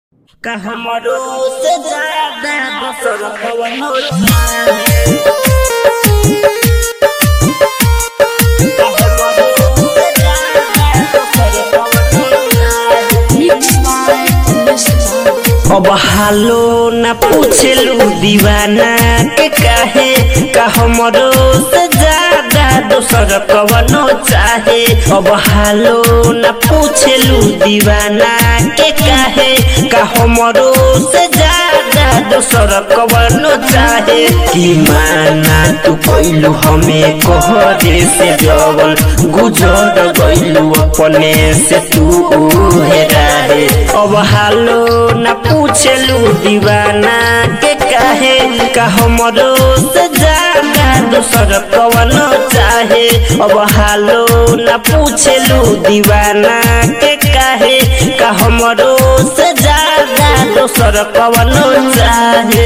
का हमरो से ज्यादा दोसर कवनो चाहे का हमरो से ज्यादा दोसर कवनो चाहे अब हालो न पूछलू दीवाना के काहे का हमरो से ज्यादा दोसर कवनो चाहे अब हालो न पूछलू दीवाना के काहे का हमरो से ज्यादा दोसर कवनो चाहे कि माना तू कैलू हमें कहरे से जवन गुजर गइलू अपने से तू हेराए अब हालो न पूछलू दीवाना के काहे का हमरो से ज्यादा दोसर कवनो चाहे अब हालो न पूछलू दीवाना के काहे का हमरो से ज्यादा दोसर कवनो चाहे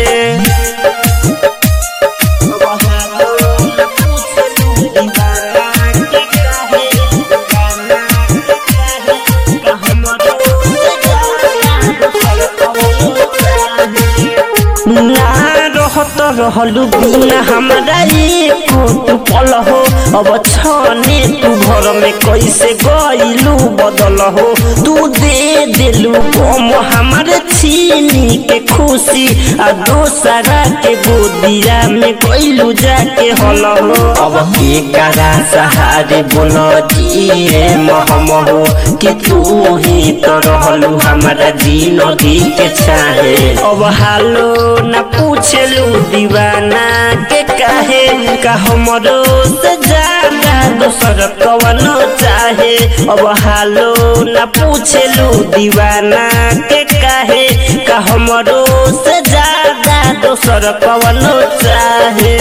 अब हालो न पूछलू दीवाना के काहे, दीवाना के काहे, का हमरो से ज्यादा दोसर कवनो चाहे। ना रहत रहलू बिना हमरा एको तू पल हो अब छने तू घर में कैसे गइलू बदल हो तू दे दिलू गम हमर छीनी के खुशी आ दोसरा के गोदिया में गइलू जाके हल हो अब के करा सहारे बोल जिए महम हो कि तू ही तो रहलू हमारा जिंदगी के चाहे अब हालो न पूछलू दीवाना के काहे का हमरो से ज्यादा दोसर कवनो चाहे अब हालो न पूछलू दीवाना के काहे का हमरो से ज्यादा दोसर कवनो चाहे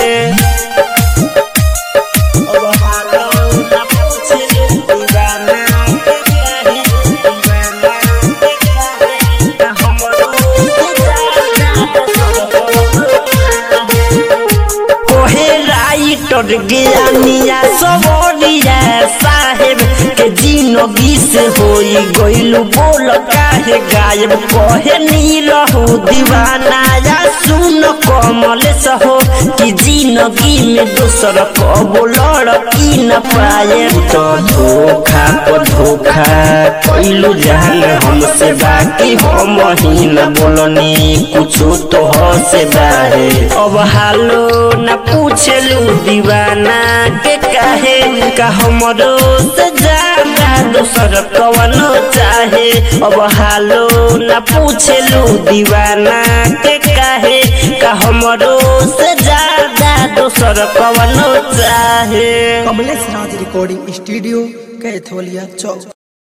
अब हालो न पूछलू दीवाना के काहे, दीवाना के काहे, का हमरो से ज्यादा दोसर कवनो चाहे। कोहे राइटर ज्ञानिया सबरिया साहेब के जिंदगी से होई गइलू बोल काहे गायब कहे नी रहू दीवाना या सुन कमलेश हो कि जिंदगी में दोसर कबो लड़की न पाए तो धोखा पर धोखा कैलू जान हमसे बाकी हम ही न बोलनी कुछो तो से बाहे अब हालो न पूछलू दीवाना के काहे का हमरो से ज्यादा दोसर कवनो चाहे अब हालो न पूछलू दीवाना के काहे का हमरो से ज्यादा दोसर कवनो चाहे कमलेश राज रिकॉर्डिंग स्टूडियो कैथोलिया चौक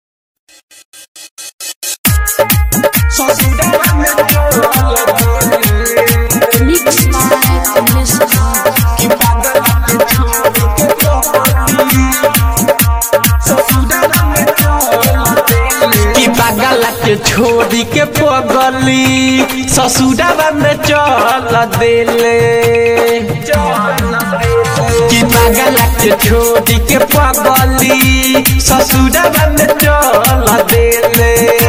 कि पागल के छोड़ी के पगली ससुराबा में चल देले कि पागल के छोड़ी के पगली ससुराबा में चल देले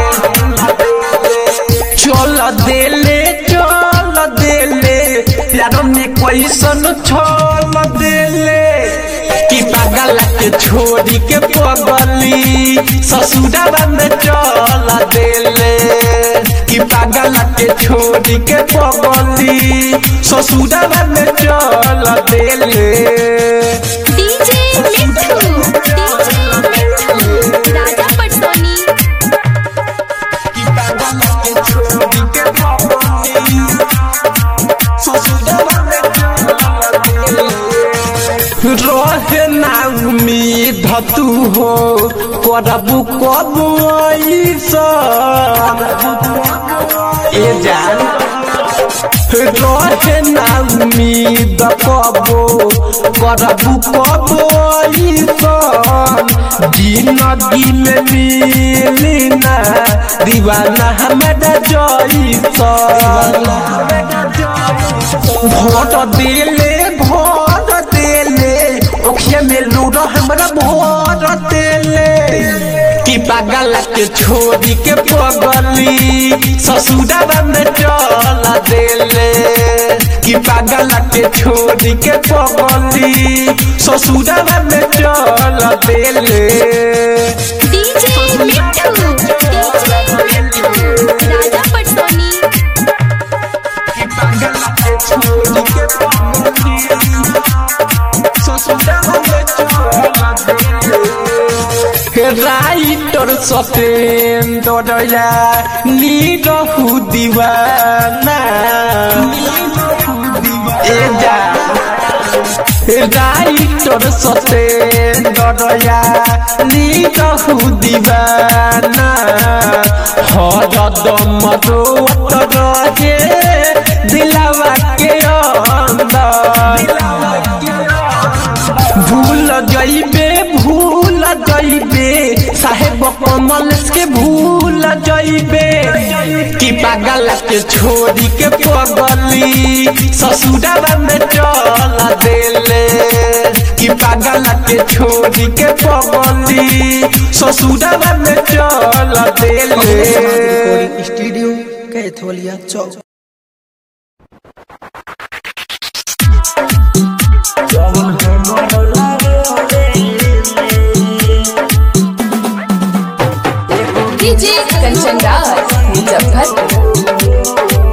चल देले चल देले प्यार में कैसन छल देले कि पागल के छोड़ी के पगली ससुराबा में चल देले कि पागल के छोड़ी के पगली ससुराबा में चल देले डीजे मिठू डीजे मिठू राजा पटसोनी कि पागल के छोड़ी के पगली ससुराबा में चल देले रहे ना उम्मीद तू हो करबू कब ए जान रहे ना उम्मीद कबो करबू कब जिंदगी में मिली ना दीवाना हमारा जैसन भोट देले भोट देले ओखे में लूडो हमरा भोट देले कि पागल के छोड़ी के पगली ससुरा में चल देले कि पागल के छोड़ी के पगली ससुरा में चल देले डीजे मिठू डीजे मिठू राजा पटसोनी कि पागल के छोड़ी के पगली ससुरा में चल देले राइटर सतेन्द्र निरहु दीवाना ए जा राइटर सतेन्द्र निरहु दीवाना हरदम रोत रहे दिलवा के अंदर भूल जइबे भूल जइबे साहेब कमल के भूल जइबे कि पागल के छोड़ी के पगली ससुरा में चल देले कि पागल के छोड़ी के पगली ससुरा में चल देले recording studio Kaitholiya Chowk DJ Kanchan Raj Muzaffarpur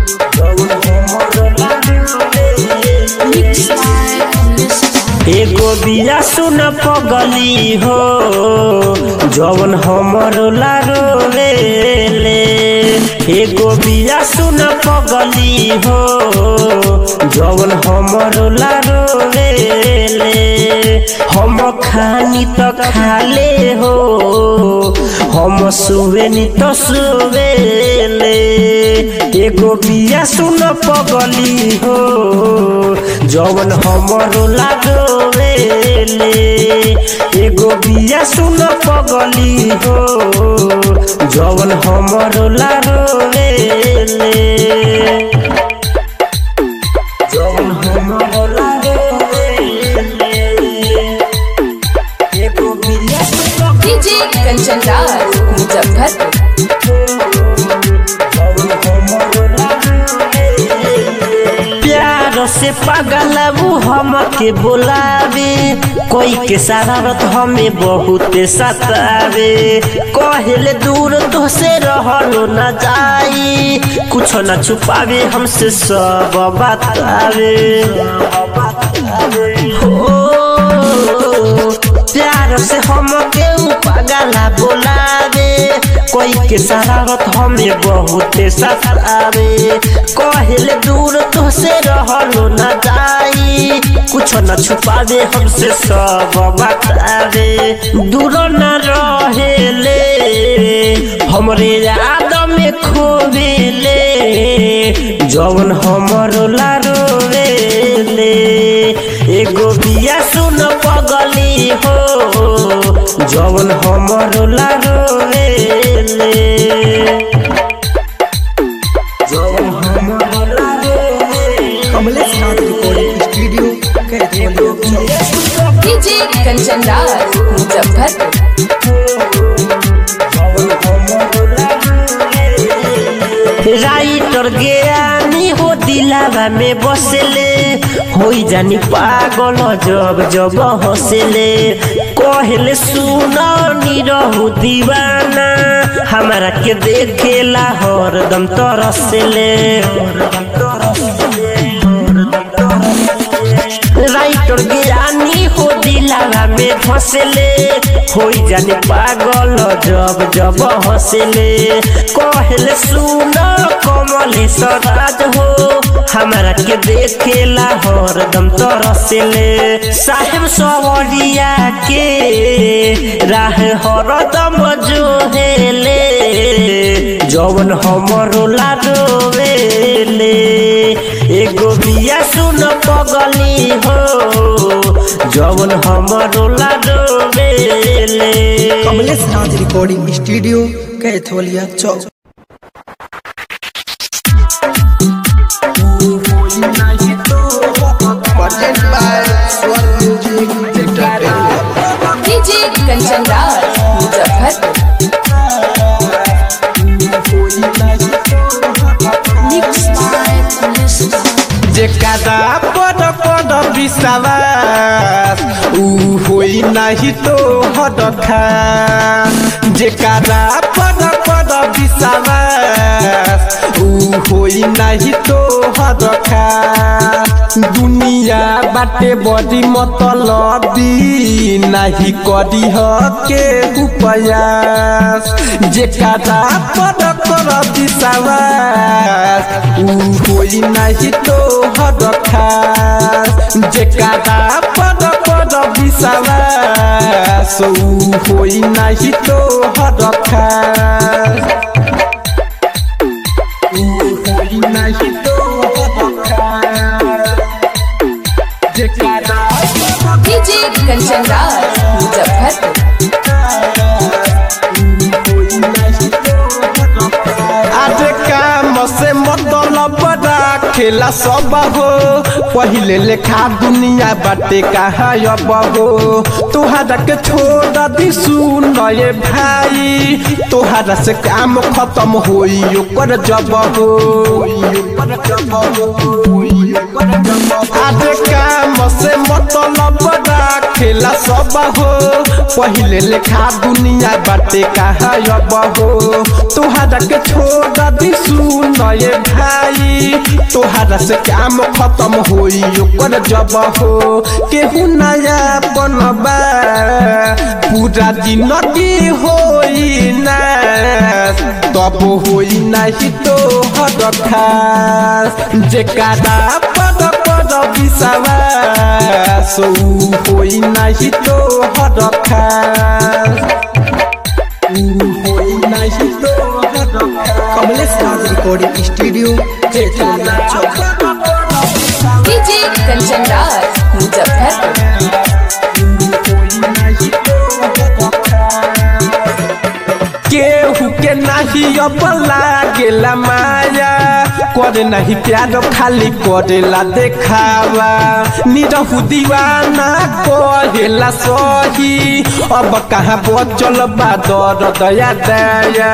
एगो बिया सुन पगली हो जवन हमर लारोले एगो बिया सुन पगली हो जवन हमर लारोले हम खानी त खाले हो हम सुवेनी त सुवेले एगो बिया सुन पगली हो जवन हमरो लागोले एगो बिया सुन पगली हो जवन हमरो लागोले जवन हमरो लागोले एगो बिया सुन डीजे कंचन राज मुजफ्फरपुर प्यार से पागल वो हमके बुलावे कोई के शरारत हमें बहुत सतावे कहले दूर तो से रहलो न जाई कुछ न छुपावे हमसे सब बतावे हो प्यार से हमके ऊ पागला बोलावे कोई के शरारत हमें बहुत सतावे कहले दूर तो से रहलो न जाई कुछ न छुपावे हमसे सब बतावे दूर न रहेले हमरे याद में खोवेले जवन हमरो लारोवेले एगो बिया सुन पगली हो जवन हमरो लारोवेले जवन हमरो लारोवेले Kamlesh Nath recording studio Kaitholiya Chowk DJ Kanchan Raj Muzaffarpur writer Gyani हो दिलावा में बसले होई जानी पागल जब जब हंसले कहले सुनो निरहु दीवाना हमारा के देखेला हरदम तरसले राइटर ज्ञानी हो दिलावा में फसले होई जाने पागल जब जब हंसले कहले सुन कमले सराज हो हमारा के देखेला हरदम तरसले साहेब सवरिया के राह हरदम जो हेले जवन हमरो लाडोवेले एगो बिया सुन पगली हो जवन हमरो लाडोवेले Kamlesh Nath recording studio Kaitholiya Chowk DJ Kanchan Raj Muzaffarpur जेकरा पद पद विश्वास ऊ होई नहीं तो हद खास जेकरा पद पद विश्वास ऊ होई नहीं तो हद खास दुनिया बाटे बड़ी मतलबी नहीं करी के उपयास जेकरा पद पद विश्वास ऊ होई नहीं तो हद खास जेकरा पद पद विश्वास ऊ होई नहीं तो हद खास ऊ होई नहीं तो हद खास जेकरा डीजे कंचन राज मुजफ्फरपुर आज काम से मतलब खेला सब हो पहिले लेखा दुनिया बाटे कहाँ अब हो तोहरा के छोड़ दी सुन ये भाई तोहरा से काम खत्म होई ओकर जब हो आज काम से मतलब खेला सब हो पहिले लेखा दुनिया बाटे कहाँ अब हो तोहरा के छोड़ दी सुन ये भाई तोहरा से काम खत्म होई ओकर जब हो केहू नया बनबा पूरा जिंदगी होई ना तब होई नहीं तो हद खास जेकरा पद पद विश्वास ऊ होई नहीं तो हद खास ऊ होई नहीं तो हद खास Kamlesh Raj recording studio Kaitholiya Chowk DJ Kanchan Raj Muzaffarpur केहू के नहीं अब लागेला माया करे नहीं प्यार खाली करेला देखावा निरहु दीवाना कहेला सही अब कहाँ बचल बा दर दया दया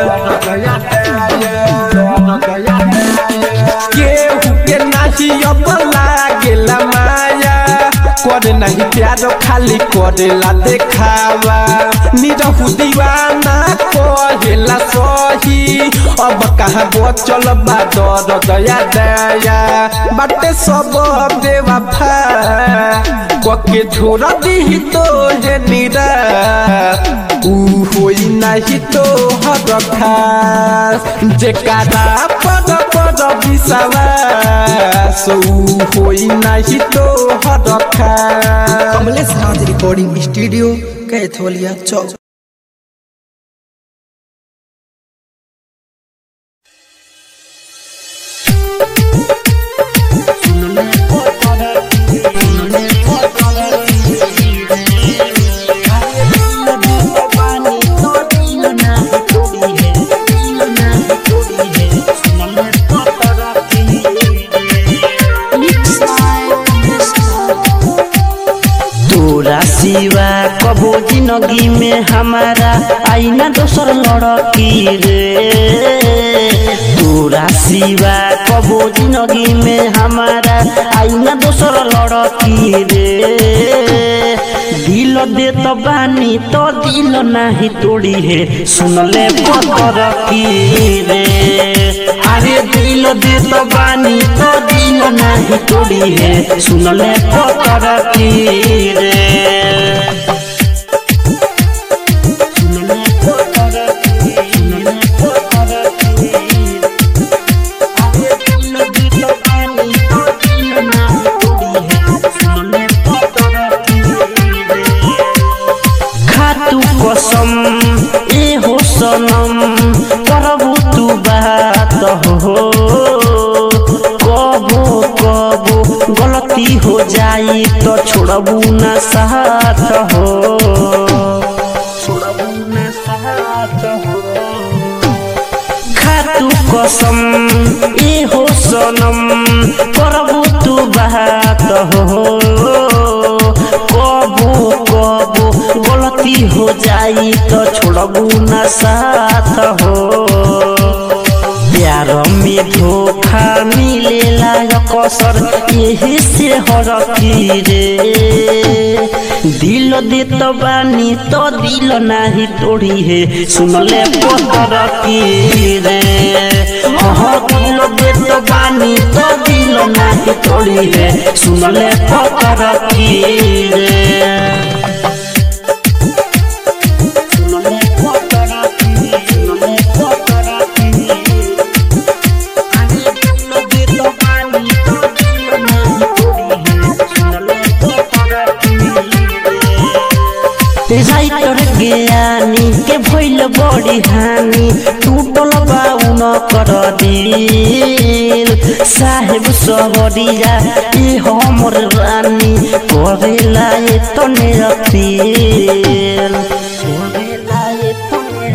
केहू के नहीं अब लागेला माया करे नहीं प्यार खाली करेला देखावा निरहु दीवाना कहेला सही अब कहाँ बचल बा दर दया दया बाटे सब बेवफा कके छोड़ दी तो हे निरा ऊ होई नहीं तो हद खास जेकरा पद पद विश्वास ऊ होई नहीं तो हद खास कमलेश राज रिकॉर्डिंग स्टूडियो कैथोलिया चौक तोरा सिवा कबो जिंदगी में हमारा आईना दोसर लड़की रे तोरा सिवा कबो जिंदगी में हमारा आईना दोसर लड़की रे दिल दे तो बानी तो दिल नाही तोड़ी है सुन ले पतर की रे अरे दिल दे तो बानी तो दिल नाही तोड़ी है सुन ले पतर की रे सुन ले पतर की, सुन ले पतर की रे। अरे दिल दे तो बानी तो दिल नाही तोड़ी है सुन ले पतर की रे खातु कसम ए हो सनम करबू तू बात हो कबो कबो गलती हो जाई तो छोड़बू न साथ हो छोड़बू न साथ हो खातु कसम ए हो सनम करबू तू बात हो कबो कबो गलती हो जाई तो छोड़बू न साथ हो प्यार में धोखा मिलेला कसर यही से हरकी रे दिल देत बानी तो दिल नाही तोड़ी है सुनले पतर की रे हाँ दिल देत बानी तो दिल नाही तोड़ी है सुनले पतर की रे सुनले पतर की सुनले पतर की आगे दिल देत बानी तो दिल नाही तोड़ी है सुनले पतर की रे राइटर ज्ञानी के भइल बड़ी हानि टूटल बाउन कर दिल साहेब सबरिया ए हमर रानी करेला ए तने अपील करेला ए तने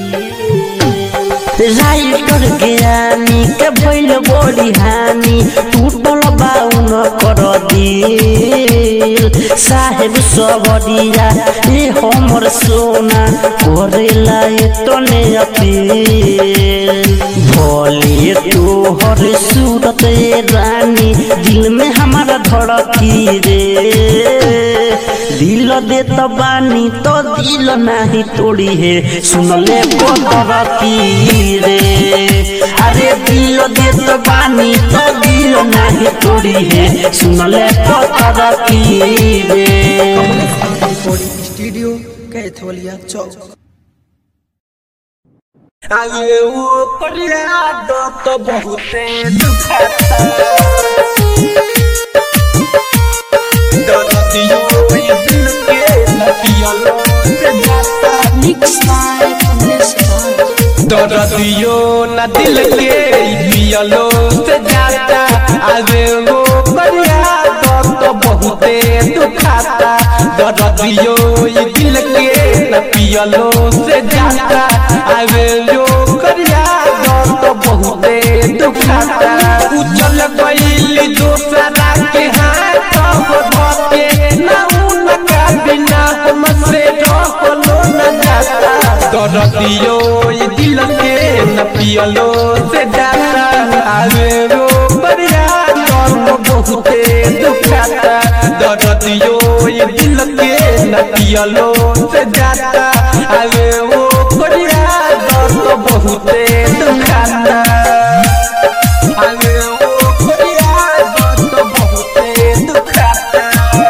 अपील राइटर ज्ञानी के भइल बड़ी हानि टूटल बाउन कर दिल साहेब सबरिया ए हमर सोना करेला ए तने अपील भोले तोहर सूरत ए रानी दिल में हमारा धड़की रे दिल देत बानी तो दिल नाही तोड़ी है सुनले पतर की रे अरे दिल देत बानी तो दिल नाही तोड़ी है सुनले पतर की रे रिकॉर्डिंग स्टूडियो कैथोलिया चौक आगे वो करिया दो तो बहुते दुखाता दर्दियों ये दिल के नदियों से जाता दर्दियों न दिल के पियलो से जाता आगे वो करिया दो तो बहुते दुखाता दर्दियों ये दिल के न पियलो से जाता आगे जो करिया दो तो बहुते दुखाता उजल गईली दोसरा के हाथ हो धोके ना उनका बिना हमसे रहलो न जाता दर्दियो ये दिल के न पियलो से जाता आवे रो बरिया दर्द बहुते दुखाता दर्दियो ये दिल के न पियलो से जाता आवे वो बरिया दर्द बहुते दुखाता आवे वो बरिया दर्द बहुते दुखाता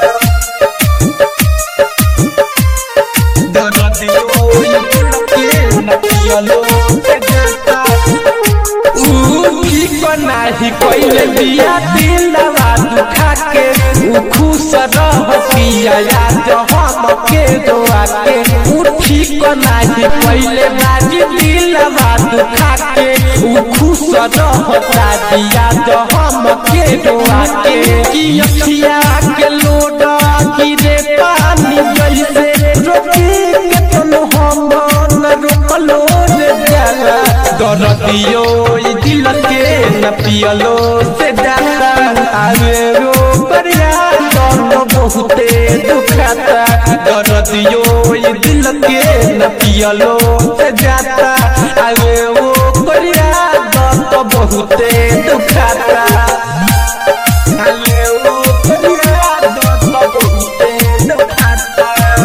दर्दियों ये दिल के न पियलो से जाता ऊ ठीक नाही कोइले बिया दिलवा दुखा के ऊ खुश रह पिया याद हम के दोआ के ऊ ठीक नाही कोइले बाजी दिलवा दुखा के ऊ खुश रह दिया हम के दोआ के कि अखिया के लोड गिरे पानी जैसे रोकी के तनु हम न रोकलो रे जाला दर्दियो ई दिल के न पियलो से जाता आवे रो बरिया दर्द बहुते दुखाता दर्दियो ई दिल के न पियलो से जाता आवे वो बरिया दर्द बहुते दुखाता आवे वो बरिया दर्द बहुते दुखाता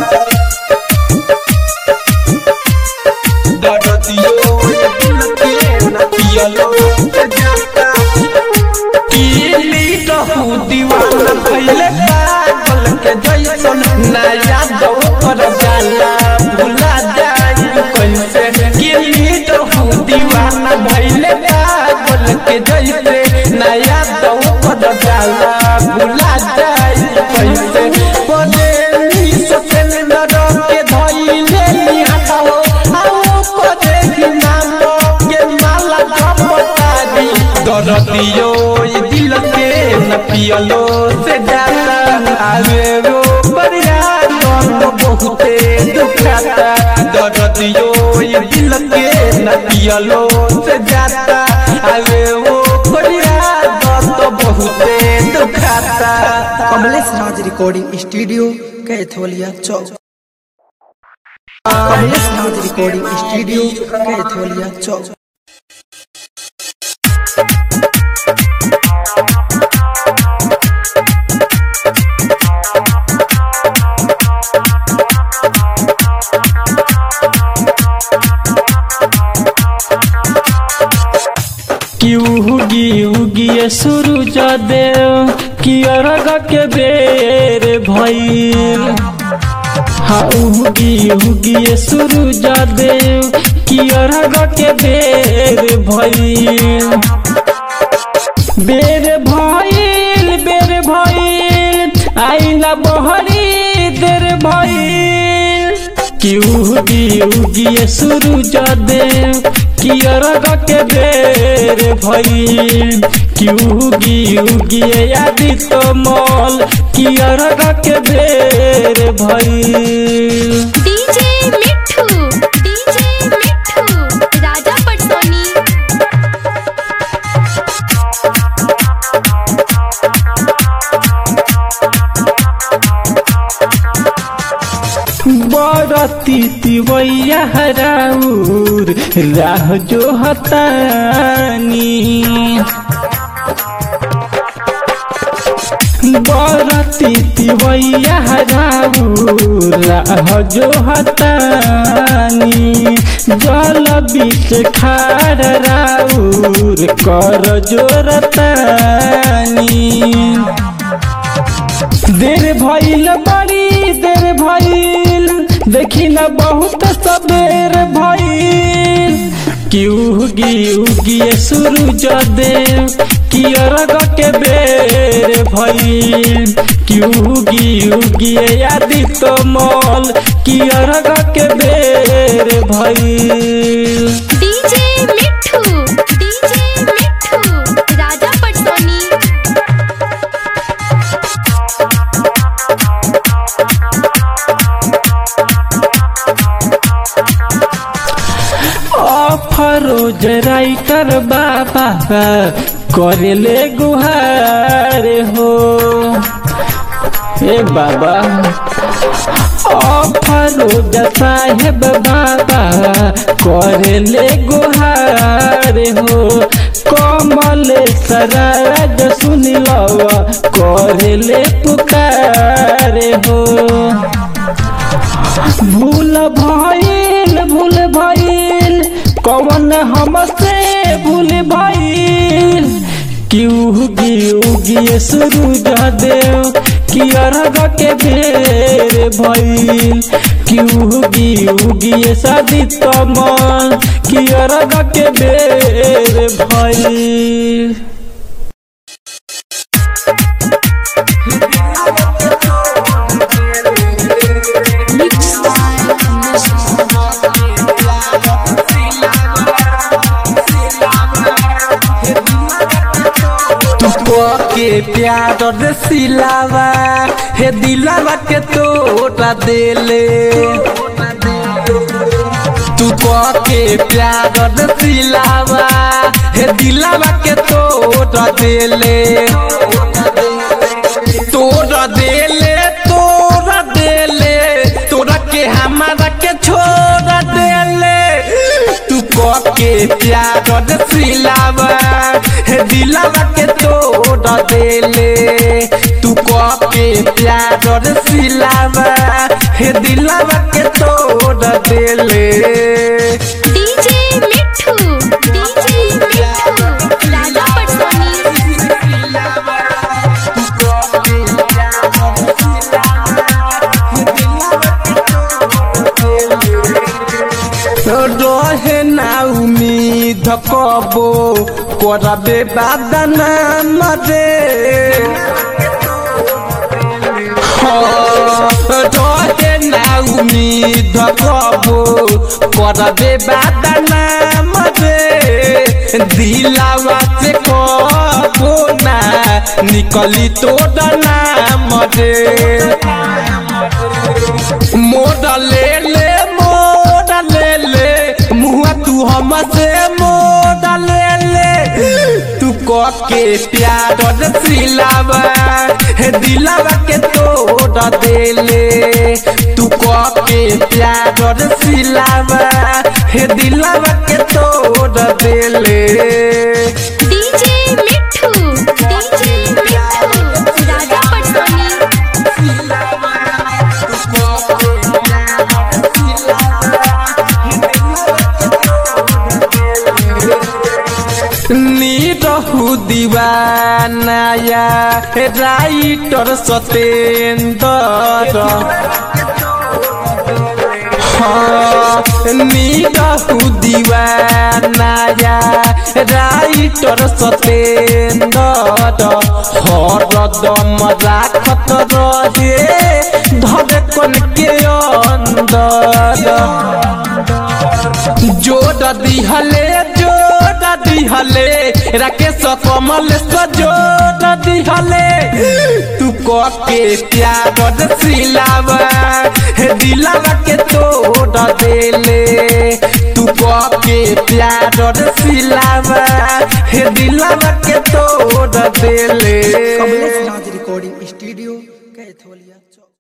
दर्दियों ये दिल के न पियलो से जाता कीली कहू दीवाना भइले पागल के जैसन नया दो पर जाला भुला जाई कैसे कीली कहू दीवाना भइले पागल के जैसे नया दो पर जाला भुला जाई कैसे पदेली सतेन नरक के धइले निहाताओ आओ पदे नाम के माला जपतारी दर्दियो ये दिल के न पियलो से जाता आवे रो बरिया दर्द बहुते दुखाता दर्दियो ये दिल के न पियलो से जाता आवे वो बरिया दर्द बहुते दुखाता Kamlesh Raj recording studio Kaitholiya Chowk Kamlesh Raj recording studio Kaitholiya Chowk कि उगी उगी सूरज देव कि अरग के बेर भइल हाँ उगी उगी सूरज देव कि अरग के बेर भइल बेर भइल बेर भइल आइला बहरी देर भइल कि उगी उगी सूरज देव कि अरग के बेर भइल कि उगी उगी आदित्य मल कि अरग के बेर भइल डीजे मिठू डीजे मिठू राजा पटसोनी बरती तिवैया राउर राह जो हतानी बरती तिवैया राउर राह जो हतानी जल बीच खार राउर कर जोरतानी देर भइल बड़ी देर भइल देखी न बहुत सबेर भइल कि उगी उगी सूरज देव कि अरग के बेर भइल कि उगी उगी आदित्य मल कि अरग के बेर भइल डीजे मिठू डीजे मिठू राजा पटसोनी फरोज राइटर बाबा करेले गुहार हो ए बाबा फरोज साहेब बाबा करेले गुहार हो कमल सराज सुनिलवा करेले पुकार हो भूल भइल भूल भइल कौन हमसे भूल भइल कि उगी उगी सूरज देव कि अरग के बेर भइल कि उगी उगी शादी कमल कि अरग के बेर भइल तुको के प्यार रे सिलावा हे दिलावा के तोड़ा देले तुको के प्यार रे सिलावा हे दिलावा के तोड़ा देले तोड़ा देले तोड़ा देले तोड़ा के हमारा के छोड़ देले तू के प्यार रे सिलावा हे दिलावा के तोड़ देले तू के प्यार रे सिलावा हे दिलावा के तोड़ देले डीजे मिठू डीजे मिठू राजा पटसोनी रहे ना उम्मीद कबो करबे बादना मरे रहे ना उम्मीद कबो करबे बादना मरे दिलावा से कबो ना निकली तो नाम रे मोड़ ले ले मोड़ ले ले मुआ तू हमसे मोड़ ले ले तू को के प्यार सिलावा हे दिलावा के तोड़ दे ले तू को के प्यार सिलावा हे दिलावा के तोड़ दे ले डीजे नीरहु दीवानाया राइटर सतेंद्र हाँ नीरहु दीवानाया राइटर सतेंद्र हरदम राखत रहे धड़कन के अंदर जोड़ दिहले जोड़ दिहले राकेश कमल से जोड़ दिहले तू के प्यार सिलावा हे दिलावा के तोड़ देले तू के प्यार सिलावा हे दिलावा के तोड़ देले कमलेश राज रिकॉर्डिंग स्टूडियो कैथोलिया चौक